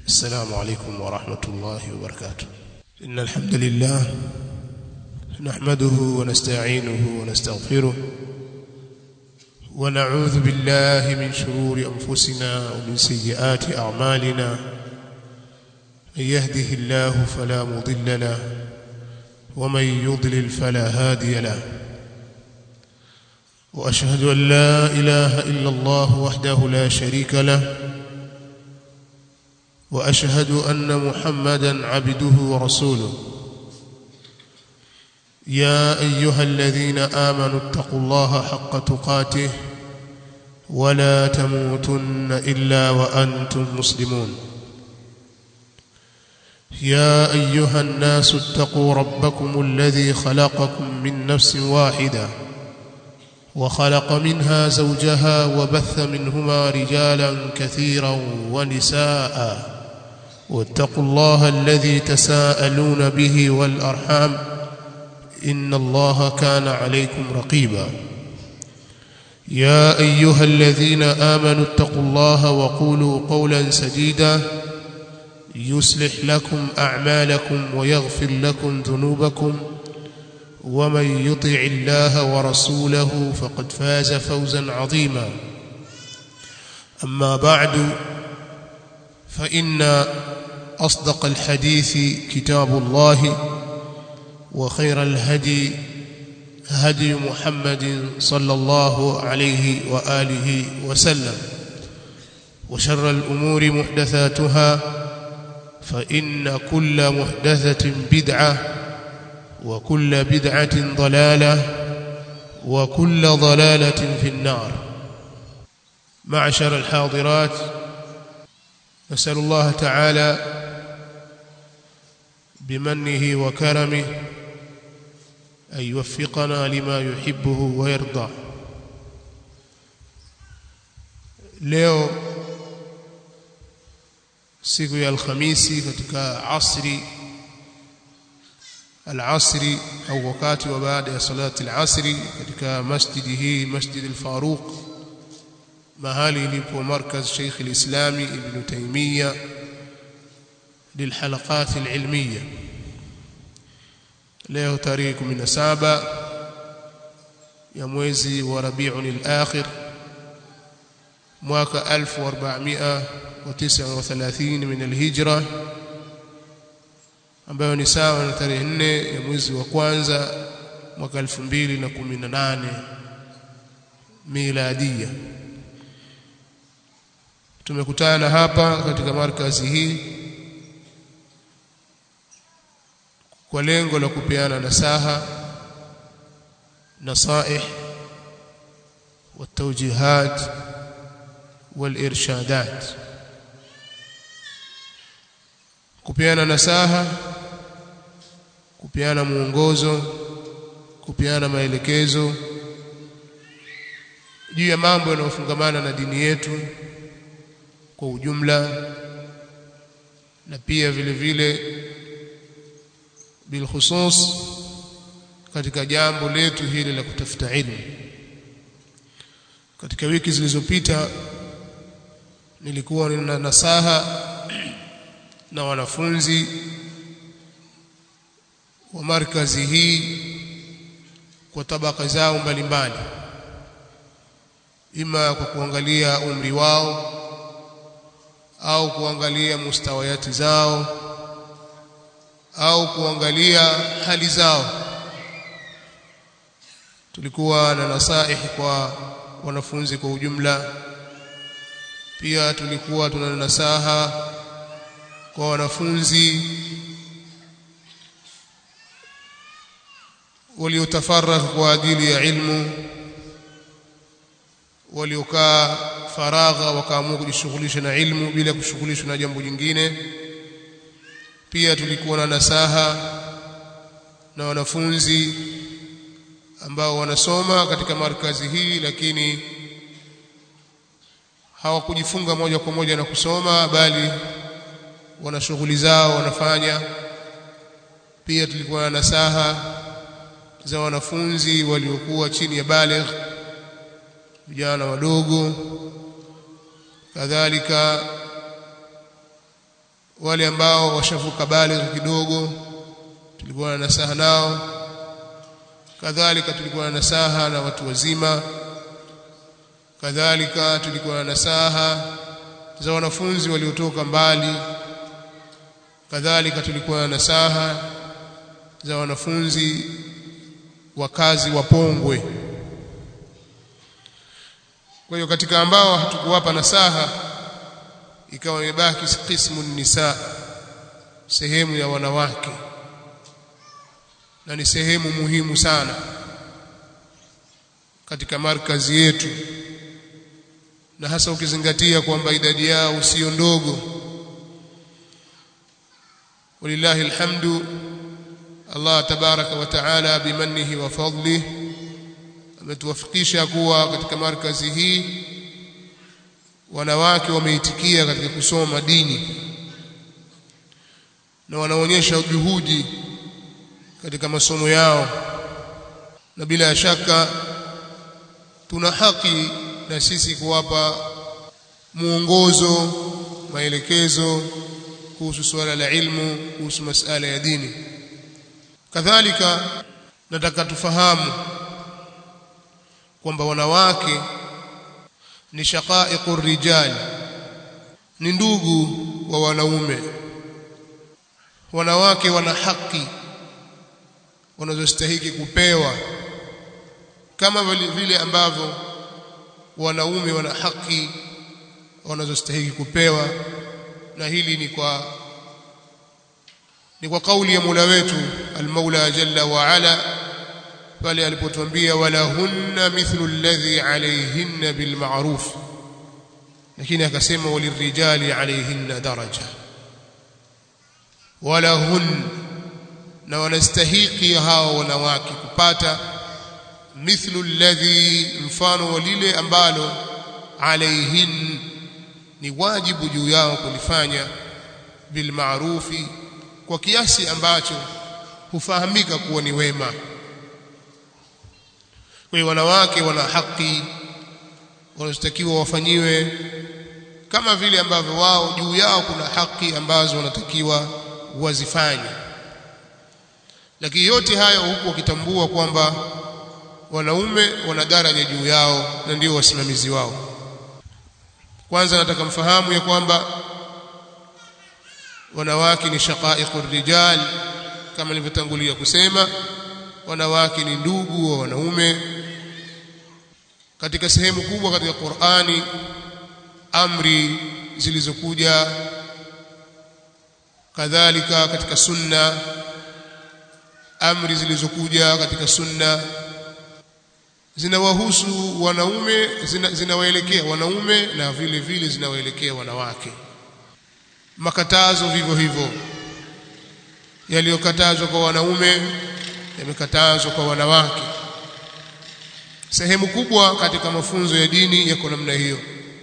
السلام عليكم ورحمة الله وبركاته إن الحمد لله نحمده ونستعينه ونستغفره ونعوذ بالله من شرور أنفسنا ومن سيئات أعمالنا من يهده الله فلا مضل له ومن يضلل فلا هادي له وأشهد أن لا إله إلا الله وحده لا شريك له واشهد ان محمدا عبده ورسوله يا ايها الذين امنوا اتقوا الله حق تقاته ولا تموتن الا وانتم مسلمون يا ايها الناس اتقوا ربكم الذي خلقكم من نفس واحده وخلق منها زوجها وبث منهما رجالا كثيرا ونساء واتقوا الله الذي تساءلون به والارحام ان الله كان عليكم رقيبا يا ايها الذين امنوا اتقوا الله وقولوا قولا سديدا يصلح لكم اعمالكم ويغفر لكم ذنوبكم ومن يطع الله ورسوله فقد فاز فوزا عظيما اما بعد فان اصدق الحديث كتاب الله وخير الهدي هدي محمد صلى الله عليه واله وسلم وشر الامور محدثاتها فان كل محدثه بدعه وكل بدعه ضلاله وكل ضلاله في النار معشر الحاضرات نسال الله تعالى بمنه وكرمه أن يوفقنا لما يحبه ويرضى leo siku ya alhamisi katika asri alasri au wakati wa baada ya salati alasri katika masjidi hii masjid al-Faruq mahali ilipo markaz Sheikh al-Islami Ibn Taymiyyah للحلقات العلمية leo tarehe 17 ya mwezi wa Rabiul Akhir mwaka 1439 min al-Hijra ambayo ni sawa na tarehe 4 ya mwezi wa kwanza mwaka 2018 miladia tumekutana hapa katika markazi hii kwa lengo la kupeana nasaha nasaih والتوجيهات والارشادات kupeana nasaha kupeana muongozo kupeana maelekezo juu ya mambo yanayofungamana na dini yetu kwa ujumla na pia vile vile bilkhusus katika jambo letu hili la kutafuta ilmu katika wiki zilizopita nilikuwa nina nasaha na wanafunzi wa markazi hii kwa tabaka zao mbalimbali ima kwa kuangalia umri wao au kuangalia mustawayati zao au kuangalia hali zao tulikuwa na nasaihi kwa wanafunzi kwa ujumla pia tulikuwa tuna nasaha kwa wanafunzi waliotafaragha kwa ajili ya ilmu waliokaa faragha wakaamua kujishughulisha na ilmu bila kushughulishwa na jambo jingine pia tulikuwa na nasaha na wanafunzi ambao wanasoma katika markazi hii lakini hawakujifunga moja kwa moja na kusoma bali wana shughuli zao wanafanya pia tulikuwa na nasaha za wanafunzi waliokuwa chini ya baligh vijana wadogo kadhalika wale ambao washavuka baligh kidogo tulikuwa na nasaha nao kadhalika tulikuwa na nasaha na watu wazima kadhalika tulikuwa na nasaha za wanafunzi waliotoka mbali kadhalika tulikuwa na nasaha za wanafunzi wakazi wa Pongwe kwa hiyo katika ambao hatukuwapa nasaha ikawa imebaki qismu nisa sehemu ya wanawake na ni sehemu muhimu sana katika markazi yetu na hasa ukizingatia kwamba idadi yao sio ndogo walillahi alhamdu Allah tabaraka wa taala bimannihi wa fadlihi ametuwafikisha kuwa katika markazi hii wanawake wameitikia katika kusoma dini na wanaonyesha juhudi katika masomo yao na bila shaka tuna haki na sisi kuwapa muongozo maelekezo kuhusu suala la ilmu kuhusu masala ya dini kadhalika nataka tufahamu kwamba wanawake ni shaqaiqur rijal ni ndugu wa wanaume wanawake wana haki wanazostahili kupewa kama vile ambavyo wanaume wana haki wanazostahili kupewa na hili ni kwa ni kwa kauli ya Mola wetu al-Maula jalla wa ala pale alipotuambia wala hunna mithlu alladhi alayhinna bil ma'ruf lakini akasema walirijali alayhinna daraja wala hun na wanastahiki hao wanawake kupata mithlu alladhi mfano wa lile ambalo alayhin ni wajibu juu yao kulifanya bil ma'rufi kwa kiasi ambacho hufahamika kuwa ni wema kwa hiyo wanawake wana haki wanazotakiwa wafanyiwe kama vile ambavyo wao juu yao kuna haki ambazo wanatakiwa wazifanye lakini yote hayo huku wakitambua kwamba wanaume wana daraja juu yao na ndio wasimamizi wao kwanza nataka mfahamu ya kwamba wanawake ni shaqaiqur rijal kama nilivyotangulia kusema wanawake ni ndugu wa wanaume katika sehemu kubwa katika Qur'ani amri zilizokuja kadhalika katika sunna amri zilizokuja katika sunna zinawahusu wanaume zinawaelekea zina wanaume na vile vile zinawaelekea wanawake makatazo vivyo hivyo yaliyokatazwa kwa wanaume yamekatazwa kwa wanawake sehemu kubwa katika mafunzo ya dini yako namna hiyo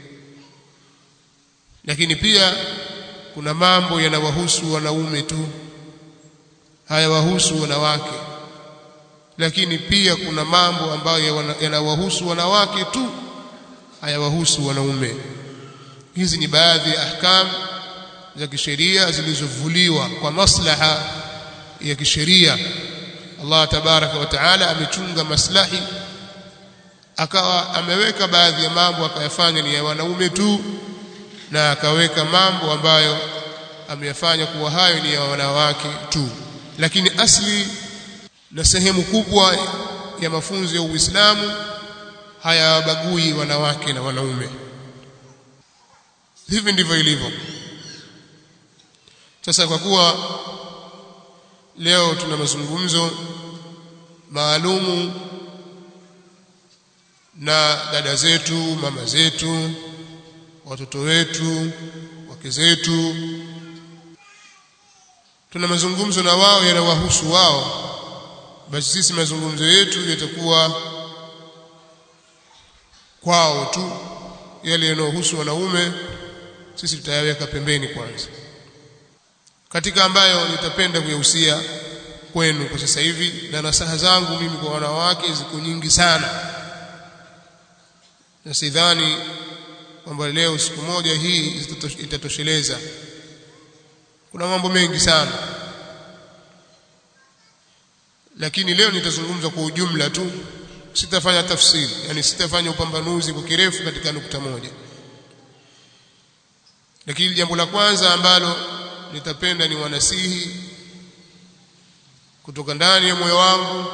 lakini pia kuna mambo yanawahusu wanaume tu hayawahusu wanawake lakini pia kuna mambo ambayo yanawahusu wanawake tu hayawahusu wanaume hizi ni baadhi ya ahkam za kisheria zilizovuliwa kwa maslaha ya kisheria Allah tabaraka wa taala amechunga maslahi akawa ameweka baadhi ya mambo akayafanya ni ya wanaume tu na akaweka mambo ambayo ameyafanya kuwa hayo ni ya wanawake tu lakini asli na sehemu kubwa ya mafunzo ya Uislamu hayawabagui wanawake na wanaume hivi ndivyo ilivyo sasa kwa kuwa leo tuna mazungumzo maalumu na dada zetu mama zetu watoto wetu wake zetu tuna mazungumzo na wao yanawahusu wao basi sisi mazungumzo yetu yatakuwa kwao tu yale yanayohusu wanaume sisi tutayaweka pembeni kwanza katika ambayo nitapenda kuyahusia kwenu kwa sasa hivi na nasaha zangu mimi kwa wanawake ziko nyingi sana na sidhani kwamba leo siku moja hii itatosheleza kuna mambo mengi sana lakini leo nitazungumza kwa ujumla tu sitafanya tafsiri yani sitafanya upambanuzi kwa kirefu katika nukta moja lakini jambo la kwanza ambalo nitapenda ni wanasihi kutoka ndani ya moyo wangu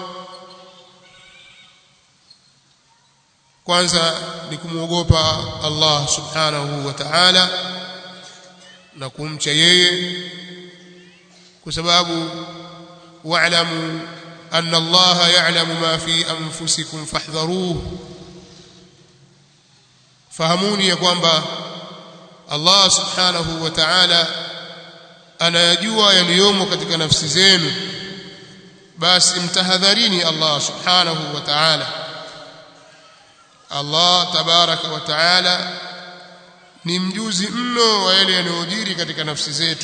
kwanza ni kumwogopa Allah subhanahu wa ta'ala na kumcha yeye kwa sababu wa'lamu anna Allah ya'lamu ma fi anfusikum fahdharuhu fahamuni ya kwamba Allah subhanahu wa ta'ala anayajua yaliyomo katika nafsi zenu basi mtahadharini Allah subhanahu wa ta'ala Allah tabaraka wa ta'ala ni mjuzi mno wa yale yanayojiri katika nafsi zetu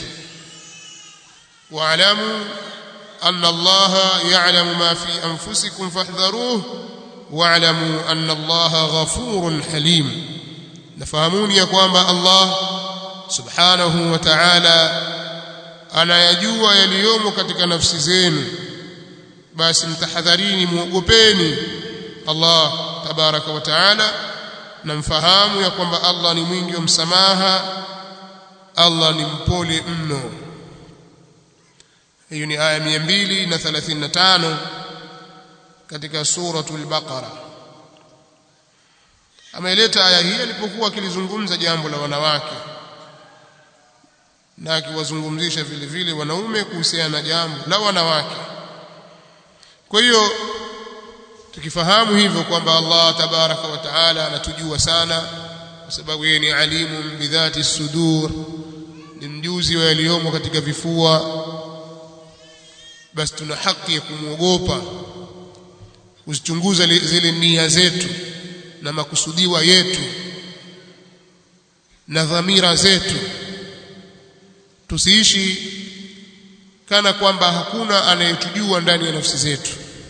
wa'lamu anna Allah ya'lamu ma fi anfusikum fahdharuhu wa'lamu anna Allah ghafurun halim nafahamuni ya kwamba Allah subhanahu wa ta'ala anayajua yaliyomo katika nafsi zenu basi mtahadharini muogopeni Allah tabaraka wa taala na mfahamu ya kwamba Allah ni mwingi wa msamaha Allah ni mpole mno hiyo ni aya 235 katika suratul baqara ameleta aya hii alipokuwa akilizungumza jambo la wanawake na akiwazungumzisha vile vile wanaume kuhusiana na jambo la wanawake kwa hiyo tukifahamu hivyo kwamba Allah tabaraka wa taala anatujua sana kwa sababu yeye ni alimu bidhati sudur ni mjuzi wa yaliyomo katika vifua basi tuna haki ya kumwogopa kuzichunguza zile nia zetu na makusudiwa yetu na dhamira zetu tusiishi kana kwamba hakuna anayetujua ndani ya nafsi zetu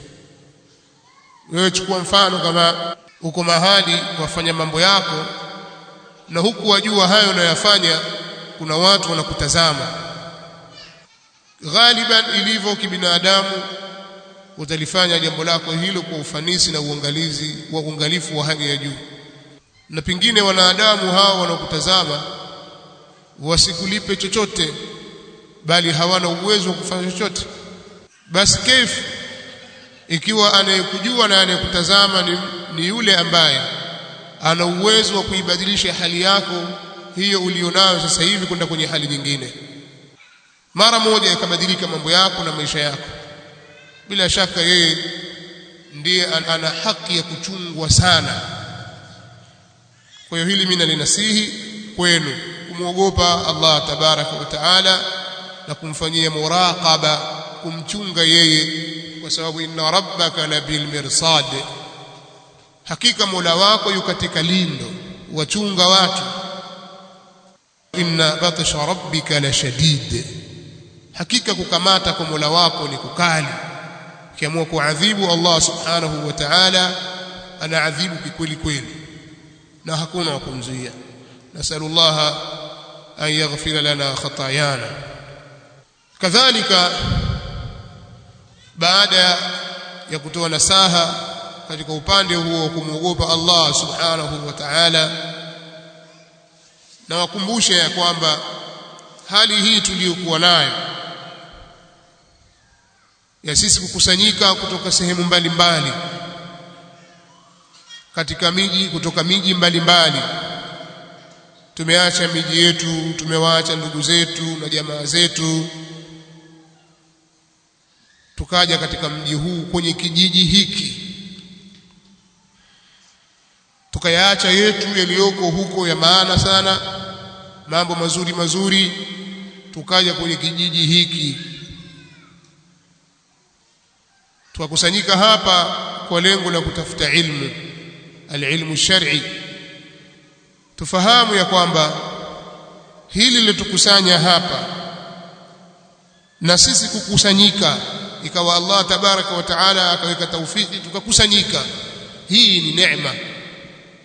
wewe chukua mfano kama uko mahali wafanya mambo yako na huku wajua hayo unayofanya kuna watu wanakutazama ghaliban ilivyo kibinadamu utalifanya jambo lako hilo kwa ufanisi na uangalizi wa uangalifu wa hali ya juu na pengine wanadamu hao wanaokutazama wasikulipe chochote bali hawana uwezo wa kufanya chochote basi kaifu ikiwa anayekujua na anayekutazama ni, ni yule ambaye ana uwezo wa kuibadilisha hali yako hiyo ulionayo sasa hivi kwenda kwenye hali nyingine mara moja yakabadilika mambo yako na maisha yako bila shaka yeye ndiye ana haki ya kuchungwa sana kwa hiyo hili mimi nalinasihi kwenu kumwogopa Allah tabaraka wa taala na kumfanyia muraqaba kumchunga yeye kwa sababu inna rabbaka labil mirsad hakika mola wako yu katika lindo wachunga watu inna batsha rabbika la shadid hakika kukamata kwa mola wako ni kukali ukiamua kuadhibu Allah subhanahu wa ta'ala anaadhibu kikweli kweli na hakuna wa kumzuia nasallallahu an yaghfira lana khatayana kadhalika baada ya kutoa nasaha katika upande huo wa kumwogopa Allah subhanahu wa ta'ala na wakumbushe ya kwamba hali hii tuliyokuwa nayo ya sisi kukusanyika kutoka sehemu mbalimbali katika miji kutoka miji mbalimbali tumeacha miji yetu tumewaacha ndugu zetu na jamaa zetu tukaja katika mji huu kwenye kijiji hiki tukayaacha yetu yaliyoko huko ya maana sana mambo mazuri mazuri tukaja kwenye kijiji hiki tukakusanyika hapa kwa lengo la kutafuta ilmu alilmu shar'i tufahamu ya kwamba hili lilotukusanya hapa na sisi kukusanyika ikawa Allah tabaraka wa taala akaweka taufiki tukakusanyika hii ni neema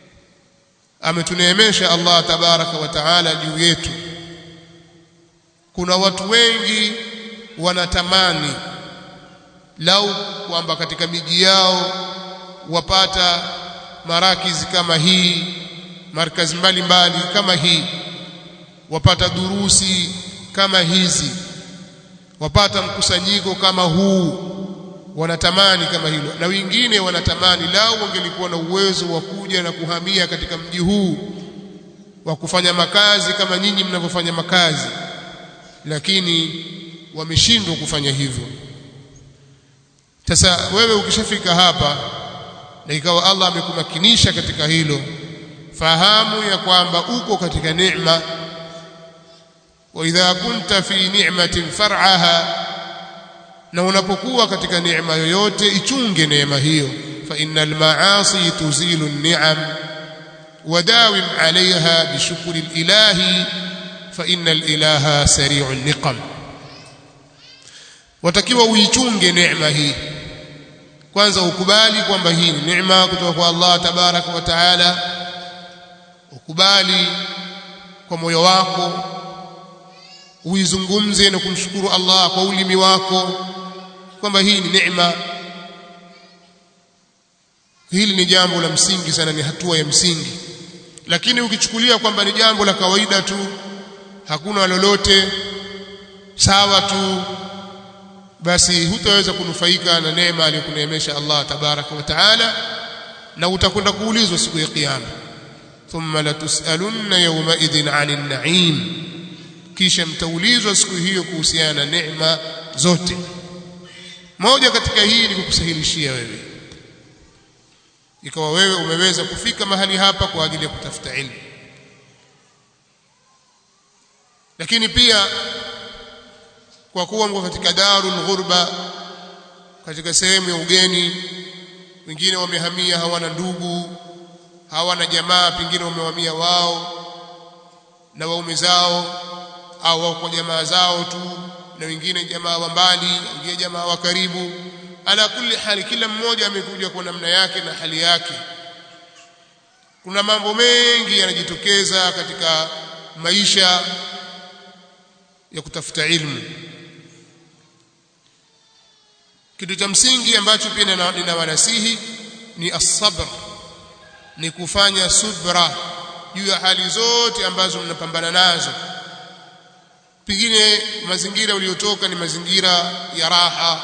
ametuneemesha Allah tabaraka wa taala juu yetu kuna watu wengi wanatamani lau kwamba katika miji yao wapata marakizi kama hii markazi mbalimbali kama hii wapata durusi kama hizi wapata mkusanyiko kama huu wanatamani kama hilo na wengine wanatamani lau wangelikuwa na uwezo wa kuja na kuhamia katika mji huu wa kufanya makazi kama nyinyi mnavyofanya makazi lakini wameshindwa kufanya hivyo sasa wewe ukishafika hapa na ikawa Allah amekumakinisha katika hilo fahamu ya kwamba uko katika neema wa idha kunta fi ni'matin far'aha na unapokuwa katika neema yoyote ichunge neema hiyo fa innal ma'asi tuzilu an-ni'am وداوم عليها بشكر الإله فإن الإله سريع النقم watakiwa uichunge neema hii kwanza ukubali kwamba hii ni neema kutoka kwa Allah tabaraka wa taala ukubali kwa moyo wako uizungumze na kumshukuru Allah kwa ulimi wako kwamba hii ni neema hili ni jambo la msingi sana ni hatua ya msingi lakini ukichukulia kwamba ni jambo la kawaida tu hakuna lolote sawa tu basi hutaweza kunufaika na neema aliyokuneemesha Allah tabaraka wa taala na utakwenda kuulizwa siku ya kiyama thumma latusalunna yawma idhin 'anil na'im kisha mtaulizwa siku hiyo kuhusiana na neema zote moja katika hii ni kukusahilishia wewe ikawa wewe umeweza kufika mahali hapa kwa ajili ya kutafuta ilmu lakini pia kwa kuwa mko katika darul ghurba katika sehemu ya ugeni wengine wamehamia hawana ndugu hawana jamaa pengine wamehamia wao na waume zao au wao kwa jamaa zao tu na wengine jamaa wa mbali wengine jamaa wa karibu ala kulli hali kila mmoja amekuja kwa namna yake na hali yake kuna mambo mengi yanajitokeza katika maisha ya kutafuta ilmu kitu cha msingi ambacho pia ninawanasihi ni as-sabr ni kufanya subra juu ya hali zote ambazo mnapambana nazo pengine mazingira uliotoka ni mazingira ya raha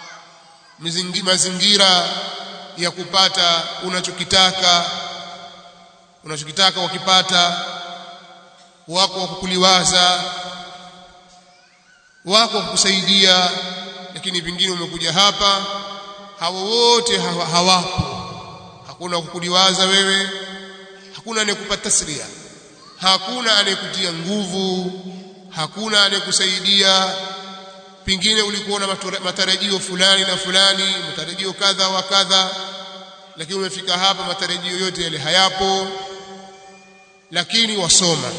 mazingira ya kupata unachokitaka unachokitaka wakipata wako wa kukuliwaza wako wa kukusaidia lakini vingine umekuja hapa hawa wote hawa, hawapo hakuna kukuliwaza wewe hakuna anayekupa tasria hakuna anayekutia nguvu hakuna anayekusaidia pengine ulikuwa na matarajio fulani na fulani matarajio kadha wa kadha lakini umefika hapa matarajio yote yale hayapo lakini wasoma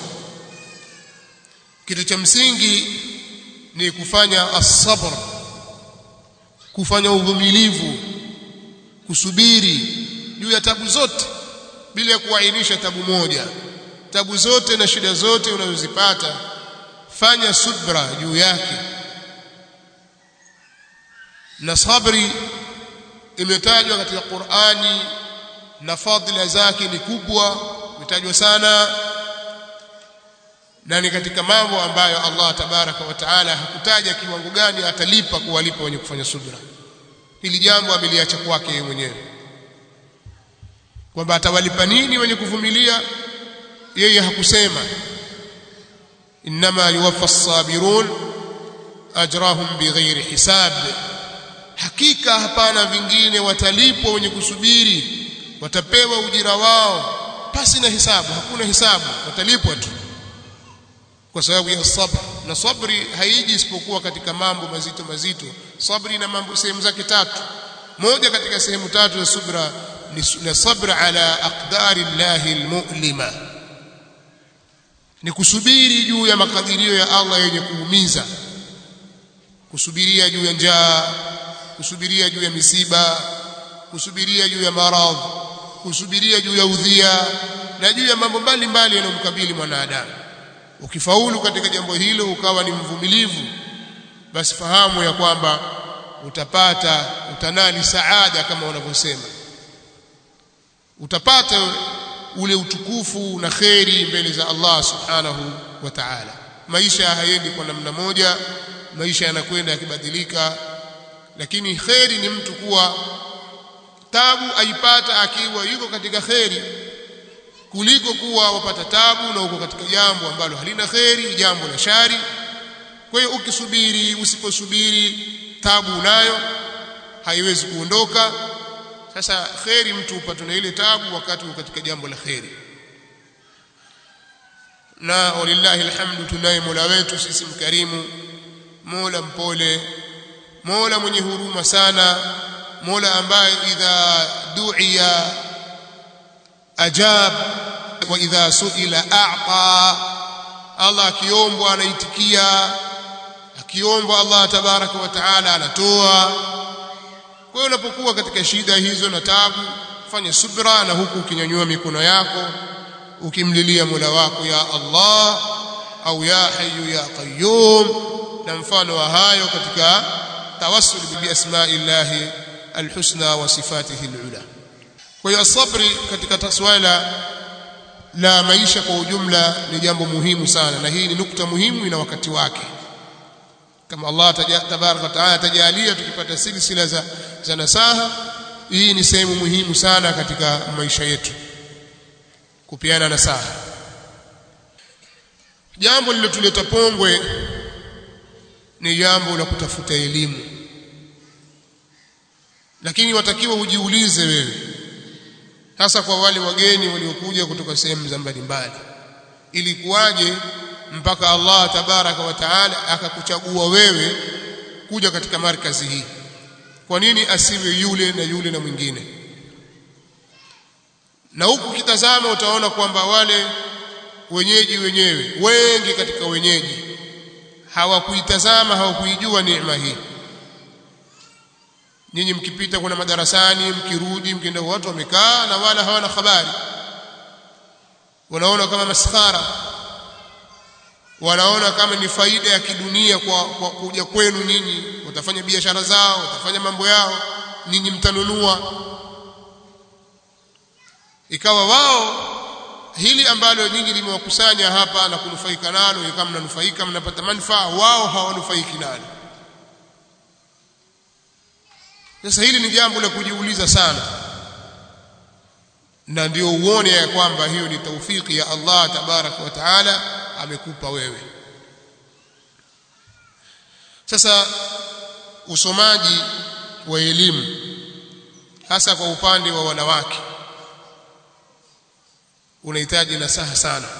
kitu cha msingi ni kufanya as-sabr kufanya uvumilivu kusubiri juu ya tabu zote bila ya kuainisha tabu moja tabu zote na shida zote unazozipata fanya subra juu yake na sabri imetajwa katika Qur'ani na fadhila zake ni kubwa imetajwa sana na ni katika mambo ambayo Allah tabaraka wa taala hakutaja kiwango gani atalipa kuwalipa wenye kufanya subra hili jambo ameliacha kwake yeye mwenyewe kwamba atawalipa nini wenye kuvumilia yeye hakusema inma yuwaffa as-sabirun ajrahum bighairi hisab hakika hapana vingine watalipwa wenye kusubiri watapewa ujira wao pasi na hisabu hakuna hisabu watalipwa tu kwa sababu ya sabr na sabri haiji isipokuwa katika mambo mazito mazito sabri na mambo sehemu zake tatu moja katika sehemu tatu za subra ni sabra ala aqdari llahi almu'lima ni kusubiri juu ya makadirio ya Allah yenye kuumiza kusubiria juu ya njaa kusubiria juu ya misiba kusubiria juu ya maradhi kusubiria juu ya udhia na juu ya mambo mbalimbali yanayomkabili mwanadamu ukifaulu katika jambo hilo ukawa ni mvumilivu basi fahamu ya kwamba utapata utanali saada kama wanavyosema utapata ule utukufu na kheri mbele za Allah subhanahu wa ta'ala maisha hayendi kwa namna moja maisha yanakwenda yakibadilika lakini kheri ni mtu kuwa tabu aipata akiwa yuko katika kheri kuliko kuwa wapata tabu na uko katika jambo ambalo halina kheri jambo la shari kwa hiyo ukisubiri usiposubiri tabu unayo haiwezi kuondoka sasa kheri mtu upate na ile tabu wakati uko katika jambo la kheri na walillahi alhamdu tunaye Mola wetu sisi mkarimu Mola mpole Mola mwenye huruma sana Mola ambaye idha du'iya ajab wa idha suila a'ta Allah akiombwa anaitikia akiombwa Allah tabaraka wa taala anatoa kwa hiyo unapokuwa katika shida hizo na tabu fanya subra na huku ukinyanyua mikono yako ukimlilia Mola wako ya Allah au ya hayyu ya qayyum na mfano wa hayo katika tawassul bi asma'illahi alhusna wa sifatihi alula kwa hiyo sabri katika swala la maisha kwa ujumla ni jambo muhimu sana na hii ni nukta muhimu ina wakati wake kama Allah tabaraka wa taala tajalia tukipata silsila za, za nasaha hii ni sehemu muhimu sana katika maisha yetu kupiana nasaha jambo lililotuleta pongwe ni jambo la kutafuta elimu lakini watakiwa ujiulize wewe hasa kwa wale wageni waliokuja kutoka sehemu za mbalimbali ilikuwaje mpaka Allah tabaraka wa taala akakuchagua wewe kuja katika markazi hii kwa nini asiwe yule na yule na mwingine na huku kitazama utaona kwamba wale wenyeji wenyewe wengi katika wenyeji hawakuitazama hawakuijua neema hii nyinyi mkipita kuna madarasani mkirudi mkienda watu wamekaa na wala hawana habari wanaona kama maskhara wanaona kama ni faida ya kidunia kwa, kwa kuja kwenu nyinyi watafanya biashara zao watafanya mambo yao nyinyi mtanunua ikawa wao hili ambalo nyinyi limewakusanya hapa na kunufaika nalo kama mnanufaika mnapata manufaa wao hawanufaiki nalo sasa hili ni jambo la kujiuliza sana na ndio uone ya kwamba hiyo ni taufiki ya Allah tabaraka wa taala amekupa wewe sasa usomaji wa elimu hasa kwa upande wa wanawake unahitaji nasaha sana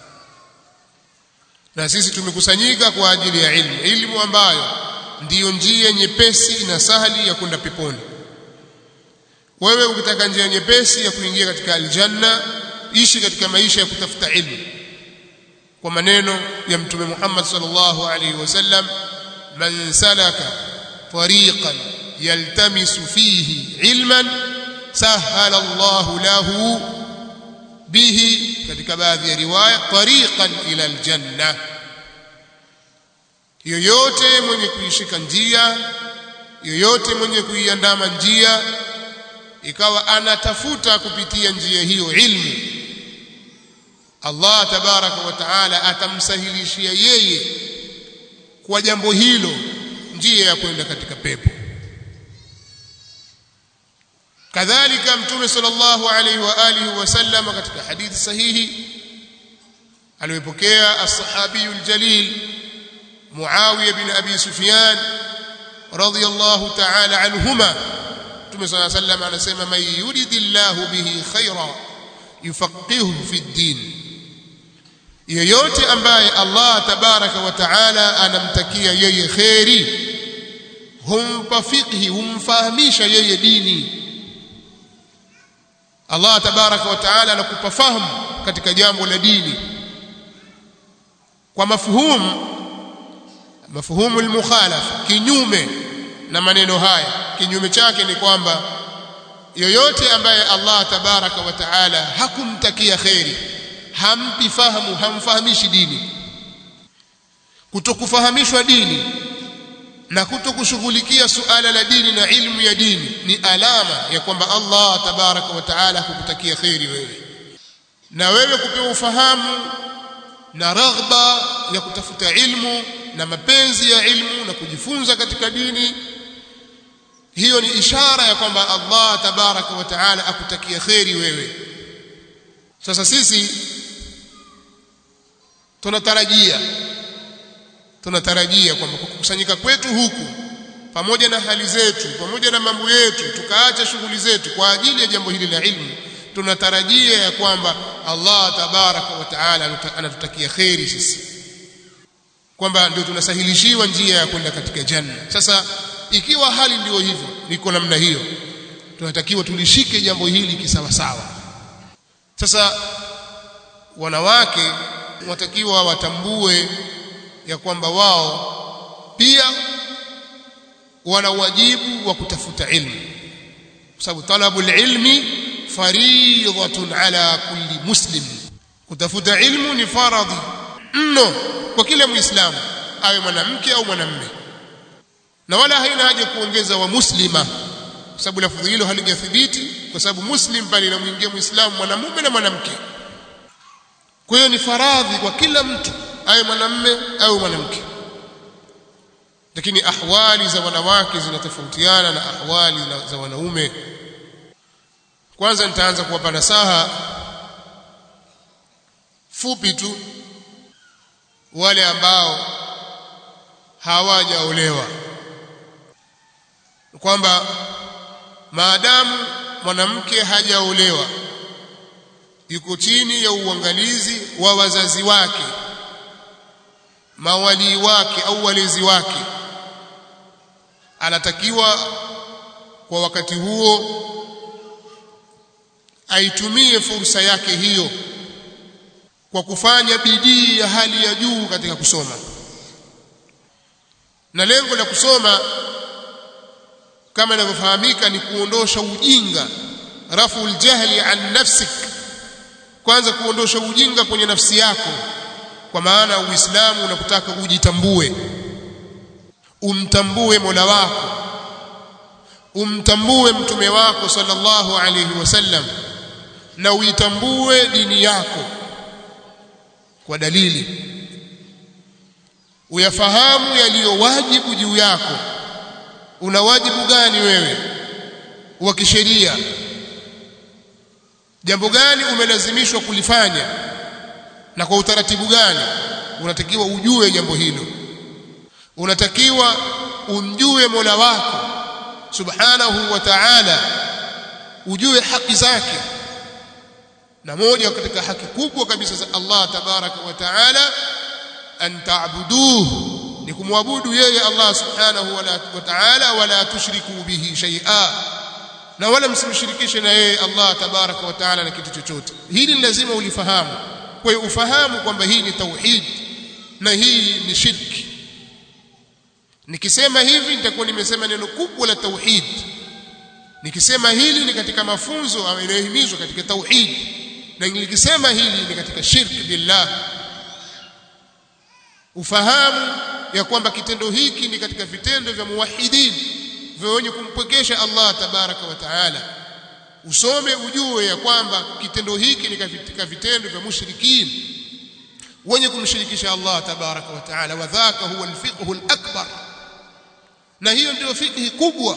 na sisi tumekusanyika kwa ajili ya ilmu ilmu ambayo ndiyo njia nyepesi na sahali ya kwenda peponi wewe ukitaka njia nyepesi ya kuingia katika aljanna ishi katika maisha ya kutafuta ilmu kwa maneno ya mtume Muhammad sallallahu alaihi wasallam man salaka tariqan yaltamisu fihi ilman sahala Allahu lahu bihi katika baadhi ya riwaya tariqan ila aljanna yoyote mwenye kuishika njia yoyote mwenye kuiandama njia ikawa anatafuta kupitia njia hiyo ilmu Allah tabaraka wa taala atamsahilishia yeye kwa jambo hilo njia ya kwenda katika pepo kadhalika mtume sallallahu alaihi wa alihi wasallam katika hadithi sahihi aliyopokea as-sahabi al-jalil Muawiya bin Abi Sufyan radiyallahu ta'ala anhuma Mtume صلى الله عليه وسلم anasema man yuridillahu bihi khaira yufaqihu fi din yoyote ambaye Allah tabaraka wa taala anamtakia yeye khairi humpa fiqhi humfahamisha yeye dini Allah tabaraka wa taala anakupa fahamu katika jambo la dini kwa mafuhumu mafuhumu almukhalafa kinyume na maneno haya kinyume chake ni kwamba yoyote ambaye Allah tabaraka wa taala hakumtakia khairi hampi fahamu hamfahamishi dini kutokufahamishwa dini na kutokushughulikia suala la dini na ilmu ya dini ni alama ya kwamba Allah tabaraka wa taala hukutakia kheri wewe na wewe kupewa ufahamu na raghba ya kutafuta ilmu na mapenzi ya ilmu na kujifunza katika dini hiyo ni ishara ya kwamba Allah tabaraka wa taala akutakia kheri wewe sasa sisi tunatarajia tunatarajia kwamba kwa kukusanyika kwetu huku pamoja na hali zetu pamoja na mambo yetu tukaacha shughuli zetu kwa ajili ya jambo hili la ilmu tunatarajia ya kwamba Allah tabaraka wa taala anatutakia kheri sisi kwamba ndio tunasahilishiwa njia ya kwenda katika janna sasa ikiwa hali ndio hivyo niko namna hiyo tunatakiwa tulishike jambo hili kisawasawa sasa wanawake watakiwa watambue ya kwamba wao pia wana wajibu wa kutafuta ilmu kwa sababu talabul ilmi faridhatun ala kulli muslim kutafuta ilmu ni faradhi mno kwa kila muislamu awe mwanamke au mwanamume na wala haina haja kuongeza wa muslima kwa sababu lafudhi hilo halijathibiti kwa sababu muslim pale inamwingia muislamu mwanamume na mwanamke kwa hiyo ni faradhi kwa kila mtu awe mwanamume au mwanamke lakini ahwali za wanawake zinatofautiana na ahwali za wanaume kwanza nitaanza kuwapa nasaha fupi tu wale ambao hawajaolewa kwamba maadamu mwanamke hajaolewa yuko chini ya uangalizi wa wazazi wake mawalii wake au walezi wake anatakiwa kwa wakati huo aitumie fursa yake hiyo kwa kufanya bidii ya hali ya juu katika kusoma na lengo la kusoma kama inavyofahamika ni kuondosha ujinga rafu ljahli an nafsik kwanza kuondosha ujinga kwenye nafsi yako kwa maana uislamu unakutaka ujitambue umtambue mola wako umtambue mtume wako sallallahu alayhi wasallam na uitambue dini yako kwa dalili uyafahamu yaliyo wajibu juu yako una wajibu gani wewe wa kisheria jambo gani umelazimishwa kulifanya na kwa utaratibu gani unatakiwa ujue jambo hilo unatakiwa umjue Mola wako subhanahu wa ta'ala ujue haki zake na moja katika haki kubwa kabisa za Allah tabaraka wa ta'ala an ta'buduhu ni kumwabudu yeye Allah subhanahu wa ta'ala wala tushriku bihi shay'a na wala msimshirikishe na yeye Allah tabaraka wa ta'ala na kitu chochote hili lazima ulifahamu kwa hiyo ufahamu kwamba hii ni tauhid na hii ni shirki nikisema hivi nitakuwa nimesema neno kubwa la tauhid nikisema hili ni katika mafunzo yanayohimizwa katika tauhid na nikisema hili ni katika shirki billah ufahamu ya kwamba kitendo hiki ni katika vitendo vya muwahidin vya wenye kumpwekesha Allah tabaraka wa taala usome ujue ya kwamba kitendo hiki ni katika vitendo vya mushrikin wenye kumshirikisha Allah tabaraka wa taala wa dhaka huwa alfiqhu alakbar na hiyo ndio fikhi kubwa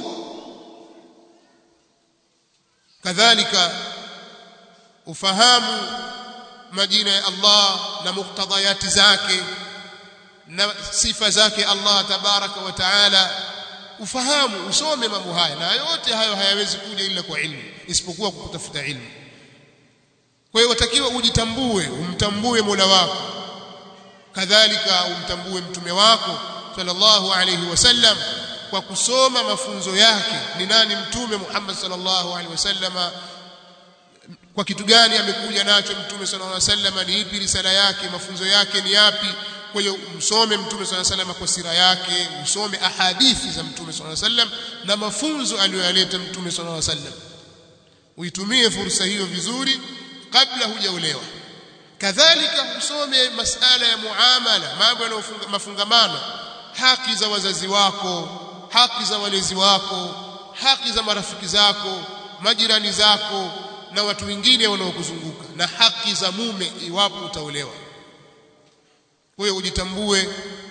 kadhalika ufahamu majina ya Allah na muktadayati zake na sifa zake Allah tabaraka wa taala ufahamu usome mambo haya na yote hayo hayawezi kuja ila kwa ilmu isipokuwa kwa kutafuta ilmu kwa hiyo watakiwa ujitambue umtambue Mola wako kadhalika umtambue mtume wako sallallahu alayhi wasallam kwa kusoma mafunzo yake ni nani mtume Muhammad sallallahu alaihi wasallam kwa kitu gani amekuja nacho mtume sallallahu alaihi wasallam ni ipi risala yake mafunzo yake ni yapi kwa hiyo msome mtume sallallahu alaihi wasallam kwa sira yake usome ahadithi za mtume sallallahu alaihi wasallam na mafunzo aliyoyaleta mtume sallallahu alaihi wasallam uitumie fursa hiyo vizuri kabla hujaolewa kadhalika usome masala ya muamala mambo yanayofunga mafungamano haki za wazazi wako haki za walezi wako haki za marafiki zako majirani zako na watu wengine wanaokuzunguka na haki za mume iwapo utaolewa wewe ujitambue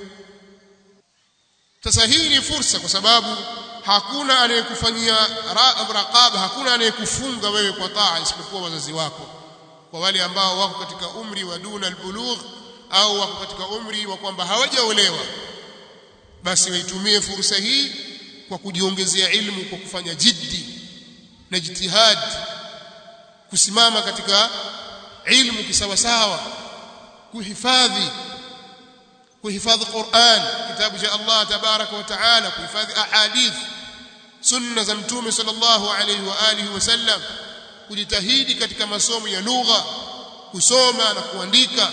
sasa hii ni fursa kwa sababu hakuna anayekufanyia raqaba hakuna anayekufunga wewe kwa taa isipokuwa wazazi wako kwa wale ambao wako katika umri wa duna albulugh au wako katika umri wa kwamba hawajaolewa basi waitumie fursa hii kwa kujiongezea ilmu kwa kufanya jiddi na jitihad kusimama katika ilmu kisawasawa kuhifadhi kuhifadhi Qur'an kitabu cha Allah tabaraka wa taala kuhifadhi ahadith sunna za mtume sallallahu alayhi wa alihi wasallam kujitahidi katika masomo ya lugha kusoma na kuandika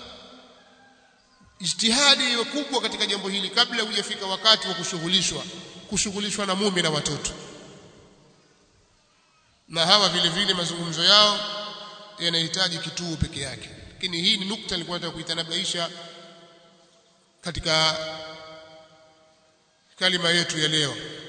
ijtihadi iwe kubwa katika jambo hili kabla hujafika wakati wa kushughulishwa kushughulishwa na mume na watoto na hawa vile vile mazungumzo yao yanahitaji kituo peke yake lakini hii ni nukta nilikuwa nataka kuitanabaisha katika kalima yetu ya leo